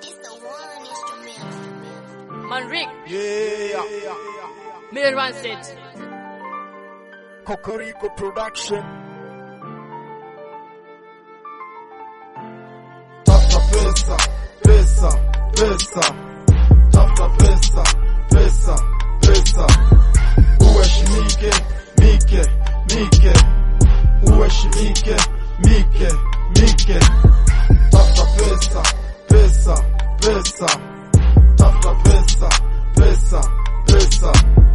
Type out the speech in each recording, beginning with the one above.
It's the one instrumental. Manrik, Yeah. Miller One Set. Kokoriko Production. Tafuta pesa, pesa, pesa. Tafuta pesa, pesa, pesa. Uheshimike, mike, mike. Uheshimike, mike, mike. Tafuta pesa, pesa, pesa. Tafuta pesa, pesa, pesa.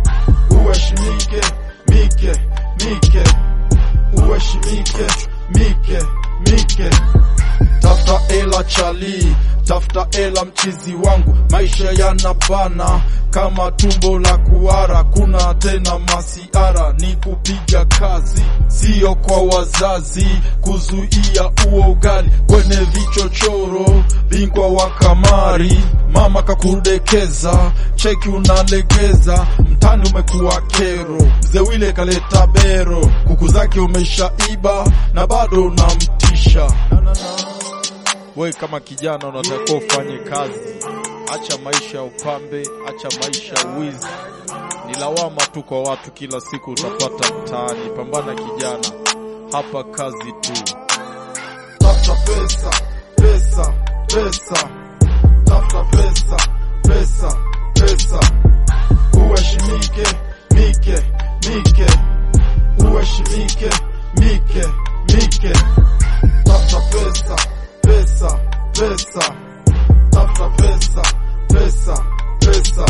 Uheshimike, mike, mike. Uheshimike, mike, mike. Tafuta ela chali, tafuta ela mchizi wangu, maisha yanabana kama tumbo la kuara, kuna tena masiara, ni kupiga kazi, sio kwa wazazi, kuzuia uo ugali kwenye vichochoro, bingwa wa kamari, mama kakudekeza, cheki unalegeza, mtani umekuwa kero, mzee wile kaleta bero, kuku zake umeshaiba na bado unamtisha na, na, na. We kama kijana unatakiwa ufanye kazi, acha maisha ya upambe, acha maisha ya wizi. Ni lawama tu kwa watu, kila siku utapata mtaani. Pambana kijana, hapa kazi tu. Tafuta pesa, pesa, pesa, tafuta pesa, pesa, pesa. Uheshimike, mike, mike, uheshimike, mike, mike. Tafuta pesa, pesa, pesa. Tafuta pesa, pesa, pesa.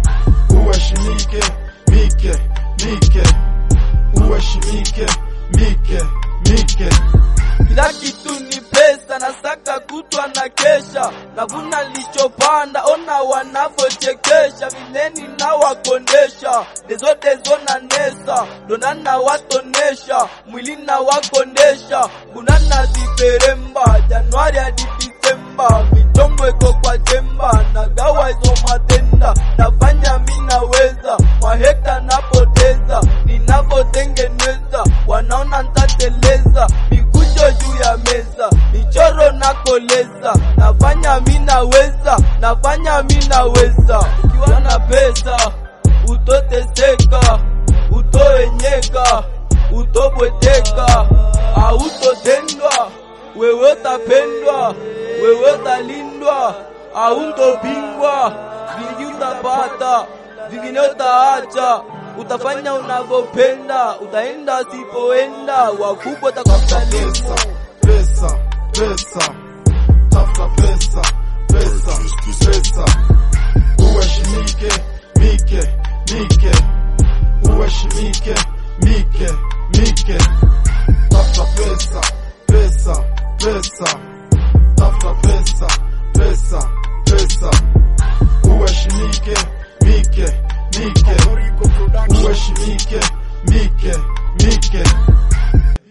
Uheshimike, mike, mike. Uheshimike, mike, mike. Kila kitu ni pesa, nasaka kutwa na kesha, navuna lichopanda, ona wanavyochekesha, vileni na wakondesha, dezo dezo na nesa, donana watonesha, mwili na wakondesha, kunana ziperemba, Januari hadi Disemba, michongo iko kwa jemba, nagawa hizo matenda, nafanya minaweza, mahekta napoteza, ninavyotengeneza, wanaona ntateleza, mikujo juu ya meza, michoro nakoleza, nafanya minaweza, nafanya minaweza, ukiwa na pesa utoteseka, utoenyeka, utobweteka, autotendwa, wewe utapendwa, wewe utalindwa, hautopingwa, vingi utapata, vingine utaacha, utafanya unavyopenda, utaenda usipoenda, wakubwa Tafuta takusalimu. pesa, pesa, pesa. Tafuta pesa, pesa, pesa. Uheshimike, mike, mike. Uheshimike, mike, mike. Tafuta pesa, pesa, pesa. Tafuta pesa, pesa, pesa. Uheshimike, mike, mike. Uheshimike, mike, mike.